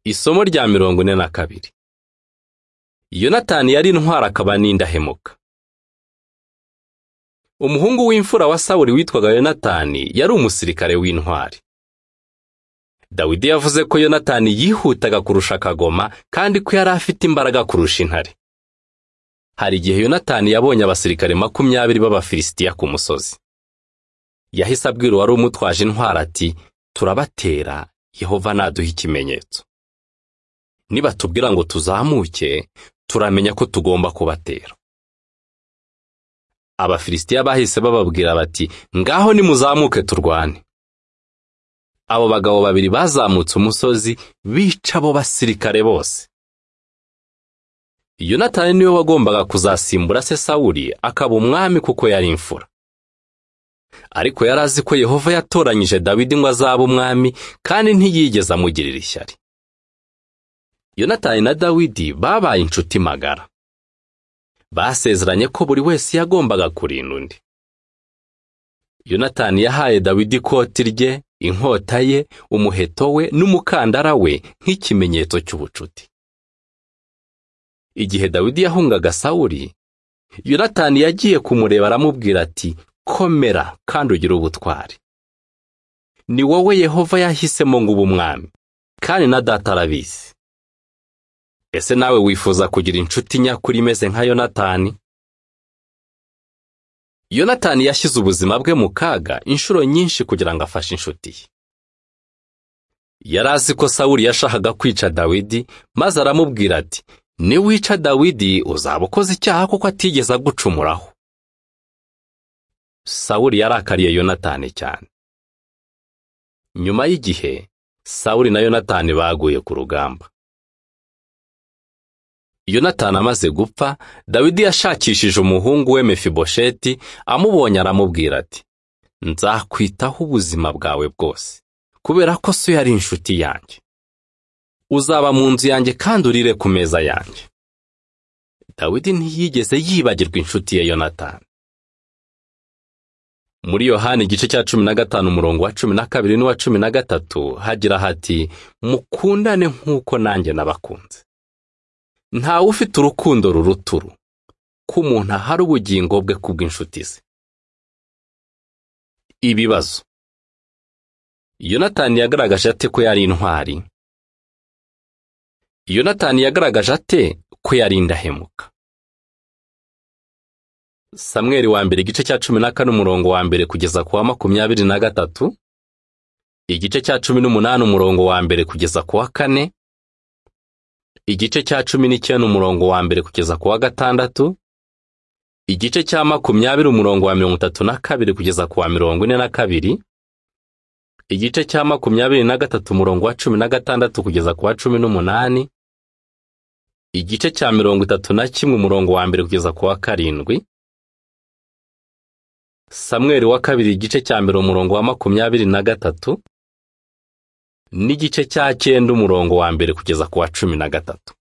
Isomo rya mirongo ine na kabiri. Yonatani yari intwari akaba n'indahemuka. Umuhungu w'imfura wa Sawuli witwaga Yonatani yari umusirikare w'intwari. Dawidi yavuze ko Yonatani yihutaga kurusha akagoma kandi ko yari afite imbaraga kurusha intare. Hari igihe Yonatani yabonye abasirikare makumyabiri b'Abafilisitiya ku musozi. Yahise abwira uwari umutwaje intwari ati turabatera Yehova naduha ikimenyetso. nibatubwira ngo tuzamuke turamenya ko tugomba kubatera abafilisitiya bahise bababwira bati ngaho nimuzamuke turwane abo bagabo babiri bazamutse umusozi bica abo basirikare bose yonatani niwe wagombaga kuzasimbura se sawuli akaba umwami kuko yari imfura ariko yari azi ko yehova yatoranyije dawidi ngo azabe umwami kandi ntiyigeze amugirira ishyari yonatani na dawidi babaye inshuti magara basezeranye ko buri wese yagombaga kurinda undi yonatani yahaye dawidi ikoti rye inkota ye umuheto we n'umukandara we nk'ikimenyetso cy'ubucuti igihe dawidi yahungaga sawuli yonatani yagiye kumureba aramubwira ati komera kandi ugire ubutwari ni wowe yehova yahisemo ngo ube umwami kandi na data arabizi ese nawe wifuza kugira inshuti nyakuri imeze nka yonatani yonatani yashyize ubuzima bwe mu kaga inshuro nyinshi kugira ngo afashe inshuti ye yari azi ko sawuli yashakaga kwica dawidi maze aramubwira ati niwica dawidi uzaba ukoze icyaha kuko atigeze agucumuraho sawuli yarakariye yonatani cyane nyuma y'igihe sawuli na yonatani baguye ku rugamba yonatani amaze gupfa dawidi yashakishije umuhungu we mefibosheti amubonye aramubwira ati nzakwitaho ubuzima bwawe bwose kubera ko so yari inshuti yanjye uzaba mu nzu yanjye kandi urire ku meza yanjye dawidi ntiyigeze yibagirwa inshuti ye yonatani muri yohani igice cya cumi na gatanu umurongo wa cumi na kabiri n'uwa cumi na gatatu hagira hati mukundane nk'uko nanjye nabakunze ntawe ufite urukundo ruruturu ko umuntu ahari ubugingo bwe kubw'inshuti ze ibibazo yonatani yagaragaje ate ko yari intwari yonatani yagaragaje ate ko yari indahemuka samweri wa mbere igice cya cumi na kane umurongo wa mbere kugeza ku wa makumyabiri na gatatu igice cya cumi n'umunani umurongo wa mbere kugeza ku wa kane igice cya cumi n'icyenda umurongo wa mbere kugeza ku wa gatandatu igice cya makumyabiri umurongo wa mirongo itatu na kabiri kugeza ku wa mirongo ine na kabiri igice cya makumyabiri na gatatu umurongo wa cumi na gatandatu kugeza ku wa cumi n'umunani igice cya mirongo itatu na kimwe umurongo wa mbere kugeza ku wa karindwi samweri wa kabiri igice cya mbere umurongo wa makumyabiri na gatatu n'igice cya cyenda umurongo wa mbere kugeza ku wa cumi na gatatu